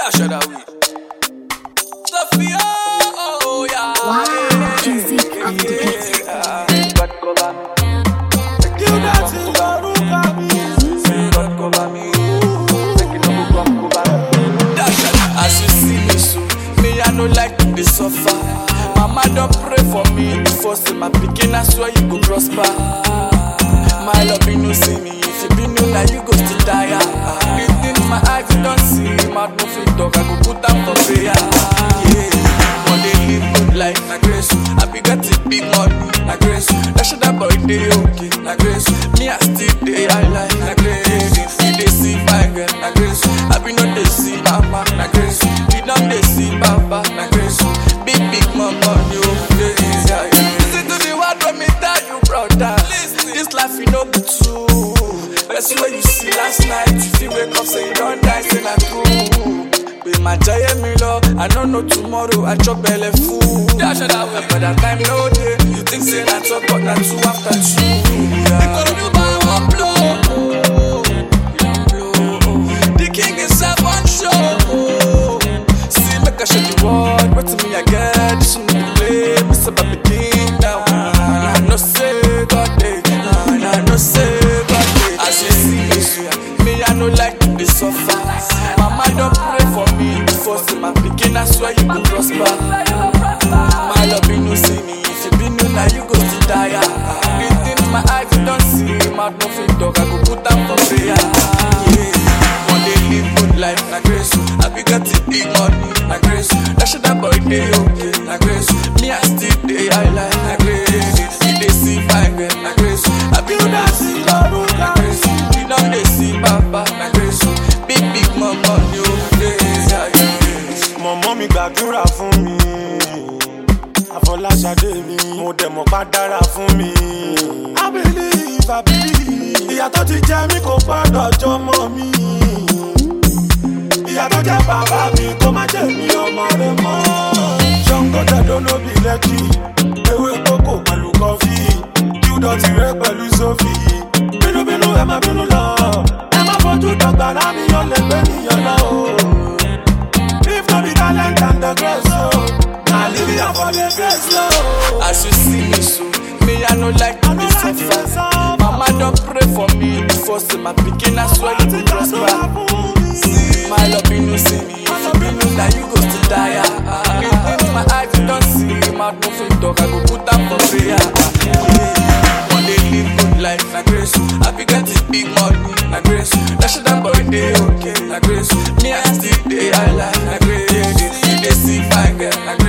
Dash of that week. Sophia, oh yeah. Wow, music and the beat. God cover me. You dancing lórúkọ mi. God cover me. Make it no go come cover me. Dash of that. As you see me so, me I no like to be suffer. Mama don't pray for me before say my pikin I swear you go prosper. My love you no see me if you be know now you go still tire. The things my eyes you don't see, mouth no fit talk I go put am for prayer. Yeah, one day live good life na grace. I be get it big money na grace. That shit that boy dey okay na grace. Me I still dey high life na grace. You dey see fine girl na grace. I be no dey see mama na grace. You don dey see papa na grace. Big big mama you dey yeah, yeah. Listen to the word when me tell you brother. This life you no be true. That's what you see last night. If you wake up say you don't die, say na true. Be my giant me love. I don't know tomorrow. I chop belly full. Dash that way. But that time no day. You think say na talk, but na two after two. Yeah. Economy by one blow. The king is up on show. See, make I show the world. What to me I get? This one the play. Miss about the king now. And I know say God day. And I know say God day. As you see me, so, me I no like to be suffer. Mama don't pray for me before say my pikin. I swear you go prosper. My love you no see me. If you be new now you go to tire. The things my eyes you don't see. Mouth no fit talk. I go put am for prayer. Yeah. One day live good life na grace. I be got it big money na grace. That shit that boy dey okay na grace. Me I still dey high life na grace. You dey see fine girl na grace. I be You dancing lórúkọ na mi. grace. You don dey see papa na grace. Big big mama you dey yeah yeah. mọ̀mọ́ mi gbàdúrà fún mi àfọláṣadé mi mo dẹ̀ mọ̀ pa dára fún mi. I believe, I believe. ìyá tó ti jẹ mí kò gbọ́dọ̀ jọmọ mi. ìyá tó jẹ bàbá mi kó má jẹ mí ọmọ rẹ mọ́. ṣọ́ńgó tẹ̀dọ́ lóbi lẹ́kì ewé kókò pẹ̀lú kọfí júdọ̀ tirẹ̀ pẹ̀lú sófì. bínúbínú ẹ má bínú lọ ẹ má fojú dọ̀gba lámì yọ lẹ́gbẹ̀ẹ́ nìyẹn lọ. If no be talent and the grace, oh, na live here for the grace, oh. As you see me so, me I no like to be suffer. Mama don't pray for me before say my pikin I swear you go prosper. See my love you no see me, if you be know now you go still tire. The things my eyes you don't see, mouth no fit talk, I go put am for prayer. Yeah. One day live good life na grace, I be get it big money na grace. That shit that boy dey okay na grace. Me I still dey high life na grace. You dey see fine girl na